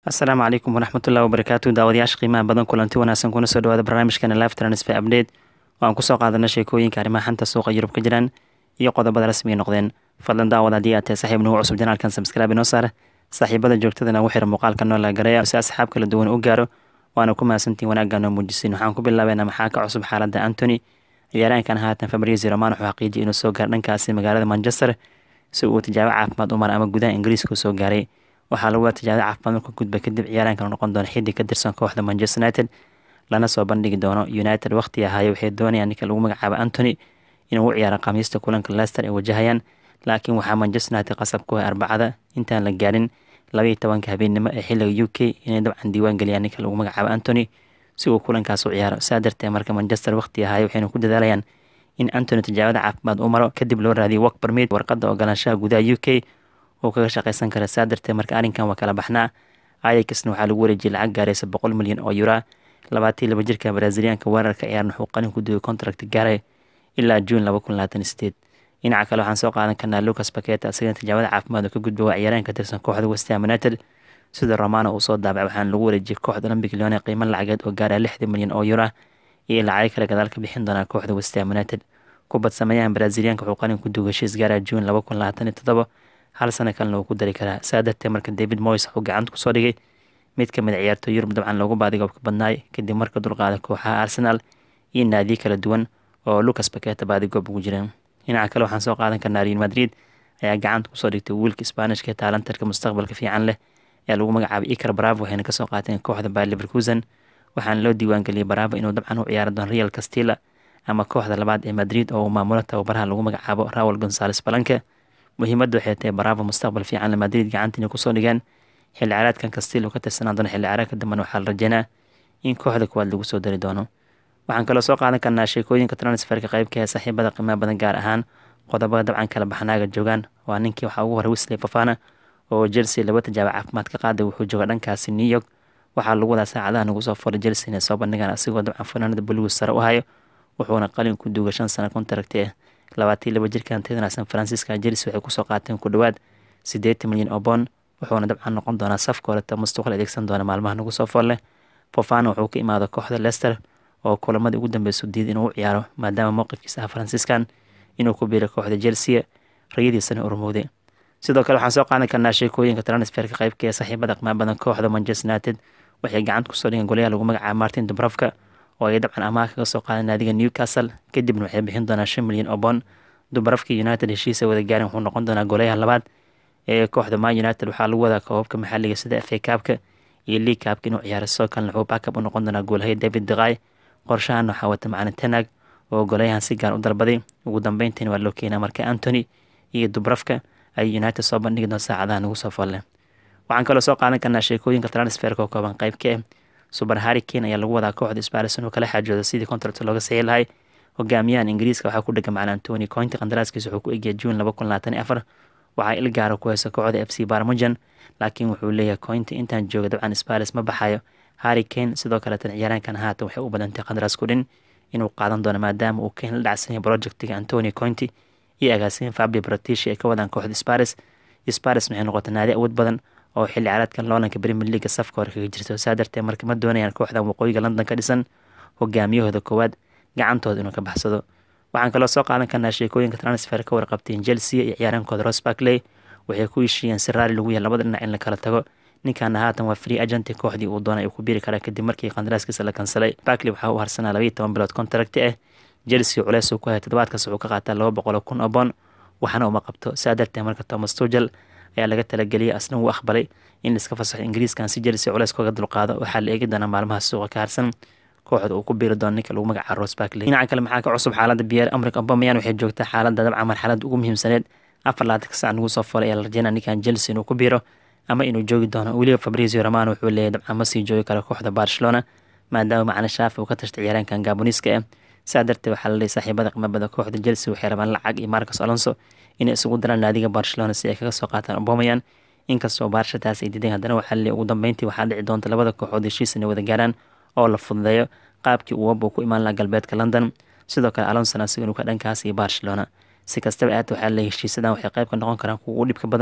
asalaamu calaykum waraxmatullahi wabarakaatu daawadayaasha qiimaha badan kulanti wanaagsan kuna soo dhawaada barnaamijkana live transfer update oo aan kusoo qaadana sheekooyinka arrimaha xanta suuqa yurub ka jiraan iyo qodobada rasmiga noqdeen fadlan daawad haddii aad tahay saaxiib nagu cusub janaalkan subscribe inoo saar saaxiibada joogtadana ugu xira muuqaalka noo laagareeya si asxaab kala duwan u gaaro waana ku mahadsantiin wanaagga noo muujisin waxaan ku bilaabeynaa maxaa ka cusub xaaladda antony ciyaaraankan haatan fabrizio roman wuxuu xaqiijiyay inuu soo gaaro dhankaasi magaalada manchester si uu tijaabo caafimaad u mara ama gudaha ingiriiska u soo gaaray waxaa lagu tijaabo caafimaad marka gudba kadib ciyaaraankan noqon doona xiddig ka tirsan kooxda manchester united lana soo bandhigi doono united waqti ahaayo waxay doonayaan ninka lagu magacaabo antony inuu u ciyaaro khamiista kulanka leicester ay wajahayaan laakiin waxaa manchester united qasab ku ah arbacada intaan la gaarin labaiyo tobanka habeennimo ee xilliga u k inay dabcan diiwaan geliyaan ninka lagu magacaabo antony si uu kulankaas u ciyaaro saa darteed marka manchester waqti ahaayo waxayna ku dadaalayaan in antony tijaabada caafimaad u maro kadib loo raadiyo work permit warqadda ogolaanshaha gudaha u k uu kaga shaqaysan kara saa darteed marka arrinkan waa kala baxnaa ayakisna waxaa lagu wareejiyay lacag gaaraysa boqol milyan oo yura labaatii laba jirka braziliyaanka weerarka ciyaaran wuxuu qalin ku duway contract gaaray ilaa juun laba kun labaatan sideed dhinaca kale waxaan soo qaadan karnaa lucas baketa asagana tijaabada caafimaad oo ka gudba waa ciyaaraan ka tirsan kooxda westham united sida romano uu soo daabacay waxaana lagu wareejiyay kooxda olympic leone qiimo lacageed oo gaara lixdan milyan oo yura iyo lacago kale gadaal ka bixin doonaa kooxda westham united kubad sameeyahan braziliyaanka wuxuu qalin ku duway heshiis gaara juun laba kun labaatan iyo toddoba hal sano kalena uu ku dari karaa saa darteed marka david moyes wuxuu gacanta kusoo dhigay mid kamid a ciyaartooy yurub dabcan loogu baadigoobka badnaay kadib marka dulqaada kooxaha arsenal iyo naadiyo kala duwan oo lucas baketa baadigoob ugu jireen dhinaca kale waxaan soo qaadan karnaa real madrid ayaa gacanta kusoo dhigtay wiilka sbaanishka taalantarka mustaqbalka fiican leh ee lagu magacaabay icar bravo waxayna kasoo qaateen kooxda bayer leverkusen waxaana loo diiwaangeliyay bravo inuu dabcan u ciyaari doono real castilla ama kooxda labaad ee madrid oo uu maamulo tababaraha lagu magacaabo raul gonzales balanke muhiimadda waxay tahay bravo mustaqbal fiican le madrid gacanta inay kusoo dhigeen xilli ciyaareedkan castillo ka tirsanaan doona xilli ciyaareedka dambena waxaa la rajeynaa in kooxda kuwaad lagu soo dari doono waxaan kaloo soo qaadan karnaa sheekooyinka transferka qeybka ee saaxiibada qiimaha badan gaar ahaan qodobada dabcan kala baxnaaga joogaan waa ninkii waxaa ugu horay wisley fafana oo chelsea laba tijaabo caafimaad ka qaaday wuxuu jooga dhankaasi new york waxaa lagu wadaa saacadaha nagu soo furay chelsea inay soo bandhigaan asigoo dabcan fanaanada bulugu sare u hayo wuxuuna qalin ku duuga shan sano kontaragti ah labaatii laba jirkan tedana san francisca chelsea waxay kusoo qaateen ku dhowaad siddeetan milyan oo boon wuxuuna dabcan noqon doonaa safka horeta mustuqal adeegsan doona maalmaha nagu soo folle fofana wuxuu ka imaada kooxda leicester oo kulamadii ugu dambeysa diid inuu u ciyaaro maadaama mowqifkiisa ah franciscan inuu ku biiray kooxda chelsea rayadiisana urmowday sidoo kale waxaan soo qaadan karnaa sheekooyinka transferka qeybka ee saaxiibada qimaa badan kooxda manchester united waxay gacanta kusoo dhigeen golayaha lagu magacaaba martin dubrovka oo ay dabcan amaah kaga soo qaadan naadiga newcastle kadibna waxay bixin doonaa shan milyan oo boon dubrovka united heshiisa wada gaarin wuxuu noqon doonaa golayaha labaad ee kooxda man united waxaa lagu wadaa koobabka maxaliga sida fa kaabka iyo league kaabka inuu ciyaaro sidoo kalena wuxuu backab u noqon doonaa goolhaya david deqay qorshahan waxaa wata macalin tenag oo golayahan si gaar u dalbaday ugu dambeyntiina waa loo keenaa marka antony iyo dubrafka ay united soo bandhigi doon saacadaha nagu soo folle waxaan kaloo soo qaadan karnaa sheekooyinka transferka oo kooban qayb ka ah suber harry kane ayaa lagu wadaa kooxda sparison oo kala xaajooda sidii contract looga saxii lahay hogaamiyahan ingiriiska waxaa ku dhega macalin antony cointi qandaraaskiisa wuxuu ku egya juun laba kun labaatan iyo afar waxaa il gaara ku haysa kooxda f c barmujan laakiin wuxuu leeyahay cointi intaan jooga dabcan sparis ma baxayo harry kane sidoo kaleetan ciyaaraankan haatan waxay u badantay qandaraasku dhin inuu qaadan doono maadaama uu kane la dhacsanyay projectiga antony cointi iyo agaasiin fabio bratishi ay ka wadaan kooxda sparis sparis waxay noqotay naadi awood badan oo xilli ciyaareedkan loolanka premier leaga safka hore kaga jirto saa darteed marka ma doonayaan kooxdan waqooyiga london ka dhisan hogaamiyahooda koowaad gacantooda inuu ka baxsado waxaan kaloo soo qaadan karnaa sheekooyinka transfer ka warqabteen chelsea iyo ciyaaraankooda ros barkley waxay ku heshiiyeen si raali lagu yahay labada dhinac in la kala tago ninkaana haatan waa free agenti kooxdii uu doonay uu ku biiri karaa kadib markii qandaraaskiisa la kansalay barkley waxaa u harsanaa labaiyo toban bilood contracti ah chelsea culeys uu ku hayay toddobaadkaas wuxuu ka qaataa laba boqol oo kun oo boon waxaana uma qabto saa darteed marka thomas tugel ayaa laga talageliyay asna wuu aqbalay in laiska fasaxo ingiriiskan si chelsea culeys kaga dulqaado waxaa la eegi doonaa maalmaha suuqa ka harsan kooxda uu ku biiri doono ninka lagu magacaabo ros barkley dhinaca kale maxaa ka cusub xaaladda biyer amrik obamayan waxay joogtaa xaaladda dabcan marxaladda ugu muhiimsaneed afar laatanka sac nagu soo folay ayaa la rajeynaa ninkan chelsea inuu ku biiro ama inuu joogi doono weliba fabrizio romano wuxuu leeyahy dabcan ma sii joogi karo kooxda barcelona maadaama macalin shaafi uu ka tashtay ciyaaraankan gaboniska ah saa darteed waxaa la leeyay saaxiibada qimabada kooxda chelsea waxay rabaan lacag iyo marcos alonso inay isugu daraan naadiga barcelona si ay kaga soo qaataan obamayan inkastoo baarsha taas ay diideen haddana waxaa laleeyay ugu dambeyntii waxaa dhici doonta labada kooxood heshiis inay wada gaaraan oo la fududeeyo qaabkii uu wab uu ku imaan laha galbeedka london sidoo kale alonson asiga inuu ka dhankaas iyo barcelona si kastaba aad waxaa leeyay heshiisadan waxay qayb ka noqon karaan kuwa ugu dhibka badan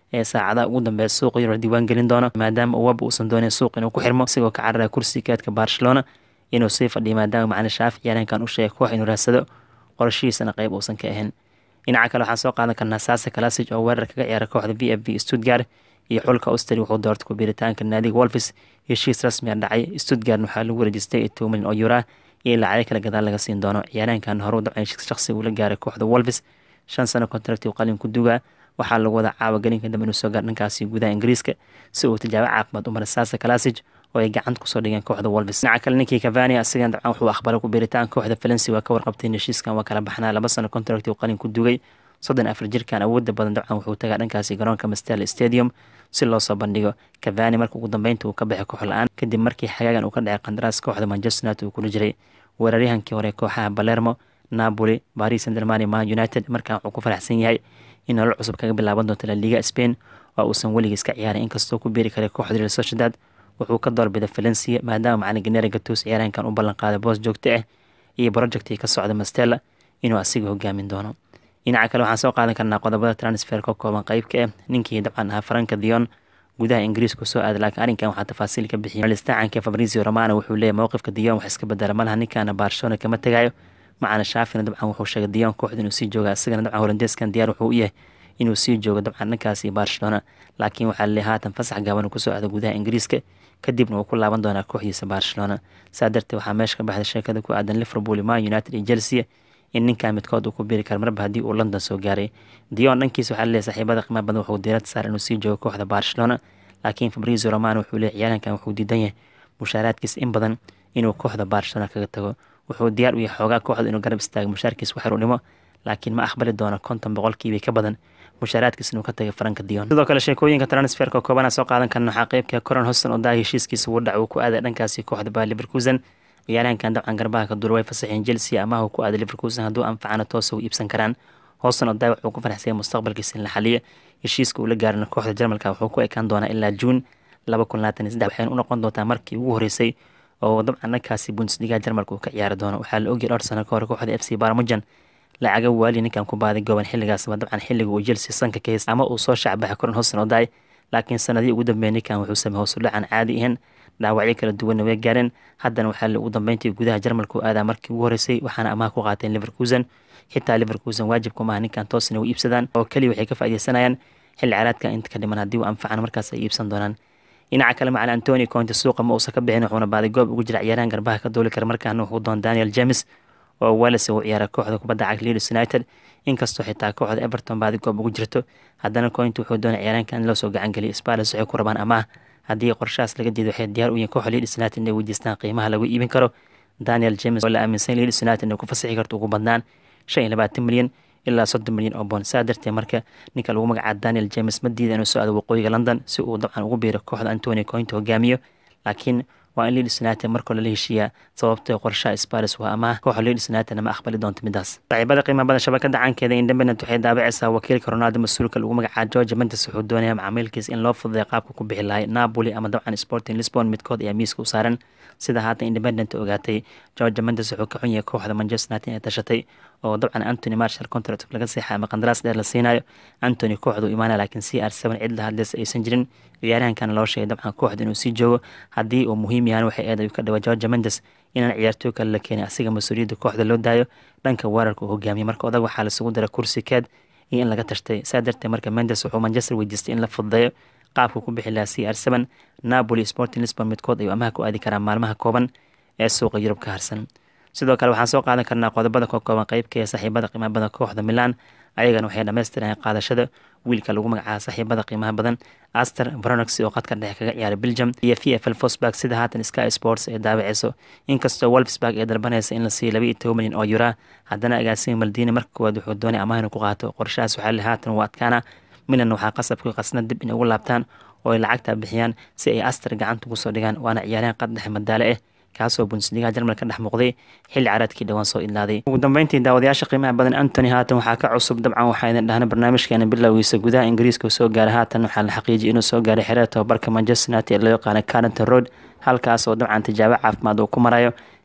ee saacadaha ugu dambeeya suuqa yurub diiwaan gelin doono maadaama uwaba uusan doonin suuq inuu ku xirmo isagoo ka cararaya kursiga keedka barcelona inuu sii fadhiyo maadaama macalin shaafi ciyaareenkan u sheegay koox inuu raadsado qorshihiisana qeyb uusan ka ahayn dhinaca kale waxaan soo qaadan karnaa saasa kalasig oo weerar kaga ciyaara kooxda v f v stuttgart iyo xulka austri wuxuu doortay ku biiritaanka naadiga wolfis heshiis rasmi a dhacay stuttgart waxaa lagu wareejistay iyo toban milyan oo yuraa iyo lacagyo kale gadaal laga siin doono ciyaareenkan hore u dabcan shaqsiga ula gaaray kooxda wolfis shan sano kontrakti qalin ku dugaa waxaa lagu wada caawa gelinka dambe inuu soo gaar dhankaasi gudaha ingiriiska si uu tijaabo caafimaad u mara saasa kalasig oo ay gacanta kusoo dhigeen kooxda wolves dhinaca kale ninkii cavani asigan dabcan wuxuu aqbalay ku biiritaan kooxda valensi waa ka warqabtay heshiiskan waa kala baxnaa laba sano contract uu qalin ku dugay soddon afar jirkan awoodda badan dabcan wuxuu tagaa dhankaasi garoonka mastel stadium si loo soo bandhigo cavani marka ugu dambeynta uu ka baxay koox la-aan kadib markii xagaagan uu ka dhacay qandaraas kooxda manchester united uu kula jiray weeraryahankii hore kooxaha balermo napoli paris saint-germain man united markaan wuxuu ku faraxsan yahay in nolol cusub kaga bilaaban doonto la liga spain oo uusan weligiis ka ciyaarin inkastoo ku biiri karay kooxda real sociedad wuxuu ka doorbiday valencia maadaama macalin ganera gatos ciyaaraankan u ballan qaaday boos joogto ah iyo projectii ka socda mastella inuu asiga hogaamin doono dhinaca kale waxaan soo qaadan karnaa qodobada transfer ka kooban qeybka ah ninkii dabcan ahaa faranka dion gudaha ingiriiska soo aaday laakiin arrinkan waxaa tafaasiil ka bixiyay listacanka fabrizio romano wuxuu leeyahy mowqifka dion wax iska bedela malaha ninkaana barcelona kama tegayo macana shaafina dabcan wuxuu sheegay dion kooxda inuu sii jooga isagana dabcan holandeeskan diyaar wuxuu u yahay inuu sii joogo dabcan dhankaasi barcelona laakiin waxaa laleeyahay haatan fasax gaaban uu kusoo aaday gudaha ingiriiska kadibna uu ku laaban doonaa kooxdiisa barcelona saa darteed waxaa meesha ka baxday sheekada ku aadan liverpool man united iyo chelsea in ninkan midkood uu ku biiri karo marba haddii uu london soo gaaray dion dhankiisa waxaa laleeyahay saaxiibada qiimaha badan wuxuu diirada saar inuu sii joogo kooxda barcelona laakiin fabrizio romano wuxuu leeyahy ciyaarankan wuxuu diidan yahay mushaaraadkiis in badan inuu kooxda barcelona kaga tago wuxuu diyaar u yahay xoogaa kooxda inuu garab istaago mushaarkiis waxar u dhimo laakiin ma aqbali doono konton boqolkiiba ka badan mushaaraadkiis inuu ka tagay faranka dion sidoo kale sheekooyinka transferka koobana soo qaadan karna waxaa qeybka coron hoston oo daa heshiiskiisa ugu dhac uu ku aaday dhankaasi kooxda baa liverkusen ciyaaraankan dabcan garbaha ka duura way fasaxeen chelsea amaha uu ku aaday liverkusen hadduu anfacana toosa u iibsan karaan hoston oo daa wuxuu ku faraxsaya mustaqbalkiisa in la xaliyo heshiiska uu la gaarina kooxda jarmalka wuxuu ku ekaan doonaa ilaa juun laba kun labaatan iyo saddex waxayna u noqon doontaa markii ugu horeysay oo dabcan dhankaasi bundesliga jarmalka uu ka ciyaari doono waxaa la ogyahay dhowr sano ka hor kooxda f c barmujan lacaga waali ninkan ku baaday goban xilligaasba dabcan xilliga uu chelsea sanka ka heys ama uu soo shacbaxay koran hosan oo daay laakiin sanadii ugu dambeeyay ninkan wuxuu sameeyey hoos u dhacan caadi ahayn dhaawacyo kala duwanna way gaareen haddana waxaa la ugu dambeyntii gudaha jarmalka u aadaa markii ugu horeysay waxaana amaha ku qaateen liverkusen xitaa liverkusen waajibku maaha ninkan toosna u iibsadaan oo keliya waxay ka faaideysanayaan xilli caraadka inta ka dhiman haddii uu anfacan markaas ay iibsan doonaan dhinaca kale macalin antoni conte suuqa ma uusan ka bixin wuxuuna baaday goob ugu jira ciyaaraan garbaha ka dooli kara markaana wuxuu doon daniel james oo wales uu ciyaara kooxda kubadda cagta leeds united inkastoo xitaa kooxda everton baadi goob ugu jirto haddana cointe wuxuu doonay ciyaaraankan in loo soo gacan geliyo spales waxay ku rabaan amaah haddii qorshahaas laga diido waxay diyaar u yihiin kooxda leeds united inay weydiistaan qiimaha lagu iibin karo daniel james oo la aaminsan leeds united inay ku fasixi karto ugu badnaan shan iyo labaatan milyan ilaa soddon milyan oo boon saa darteed marka ninka lagu magacaabo daniel james ma diida inuu soo aado waqooyiga london si uu dabcan ugu biiro kooxda antoni cointe hogaamiyo laakiin waa in leeds united markoo lala heshiiyaa sababtoo qorshaha spars waa amaah kooxda leeds united ma aqbali doonto midaas saaxiibada qiimaha badan shabakada caankeeda independent waxay daabacaysaa wakiilka ronaldo mas-uulka lagu magacaabo george mendes wuxuu doonaya macaamiilkiis in loo fududay qaabka ku bixi lahay napoli ama dabcan sporting lisbon midkood ayaa miiska u saaran sida haatan independent ogaatay george mendes wuxuu ka xun yahay kooxda manchester united inay tashatay oo dabcan antony marshall contract laga seexay ama qandaraas dheer la siinayo antony kooxdu imaanaya laakiin c r seven cid la hadleysa aysan jirin ciyaaryahankana loo sheegay dabcan kooxda inuu sii joogo haddii uu muhiim yahan waxay eeday ka dhawaa george mendes inaan ciyaartooy kale la keenay asiga mas-uuliyadda kooxda loo daayo dhanka weerarka uu hogaamiyay marka odag waxaa lasugu dara kursi keed iyo in laga tashtay saa darteed marka mendes wuxuu manchester weydiistay in la fududeeyo qaabka ku bixi lahaa c r seven napoli sporting lisbon midkood ayuu amaha ku aadi karaa maalmaha kooban ee suuqa yurub ka harsan sidoo kale waxaan soo qaadan karnaa qodobada ka kooban qeybka ee saaxiibada qiimaha badan kooxda milan ayagana waxay dhammaystireen qaadashada wiilka lagu magacaaba saaxiibada qiimaha badan aster bronox oo qadka dhexe kaga ciyaaray belgium iyo v f l fosburg sida haatan sky sports ee daabaceyso inkastoo wolfsburg ee dalbanaysa in la siiyo laba iyo toban milyan oo yura haddana agaasima maldini marka koowaad wuxuu doonay amaah inuu ku qaato qorshahaas waxaa le haatan uu adkaana milan waxaa qasabka qasna dib inay ugu laabtaan oo ay lacagta bixiyaan si ay aster gacanta ugu soo dhigaan waana ciyaaryahan qad dhexe madaale ah kaasoo bundesliga jarmal ka dhex muuqday xilli caraadkii dhowaan soo idlaaday ugu dambeyntii daawadayaasha qiimaha badan antony haatan waxaa ka cusub dabcan waxaa idin dhahna barnaamijkeena bilowgiisa gudaha ingiriiska soo gaaray haatan waxaa la xaqiijiyay inuu soo gaaray xereer tobabarka manchester united ee loo yaqaana carrington road halkaas oo dabcan tijaabo caafimaad uu ku marayo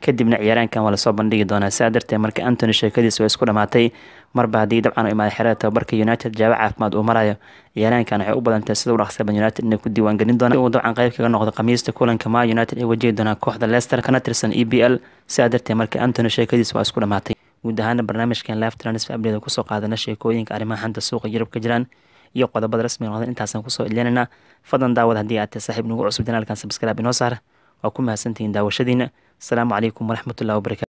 kadibna ciyaaraankan waa lasoo bandhigi doonaa sidaa darteed marka antony sheekadiis waa isku dhamaatay marba haddii dabcan u imaaday xerada tababarka united jawaab caafimaad uu marayo ciyaaraankan waxay u badantay sida u dhaqsaban united inay ku diiwaangelin doonaan uu dabcan qayb kaga noqdo khamiista kulanka ma united ay wajihi doonaan kooxda leicester kana tirsan e b l sidaa darteed marka antony sheekadiis waa isku dhamaatay guud ahaana barnaamijkan live transfer update kusoo qaadana sheekooyinka arrimaha xanta suuqa yurub ka jiraan iyo qodobada rasmiga noqdeen intaasaan kusoo ilinayna fadlan daawad haddii aad tahay saaxiib nagu cusub janaalkan subscribe inoo saar waa ku mahadsantihiin daawashadiina asalaamu calaykum waraxmatullahi wabarakatu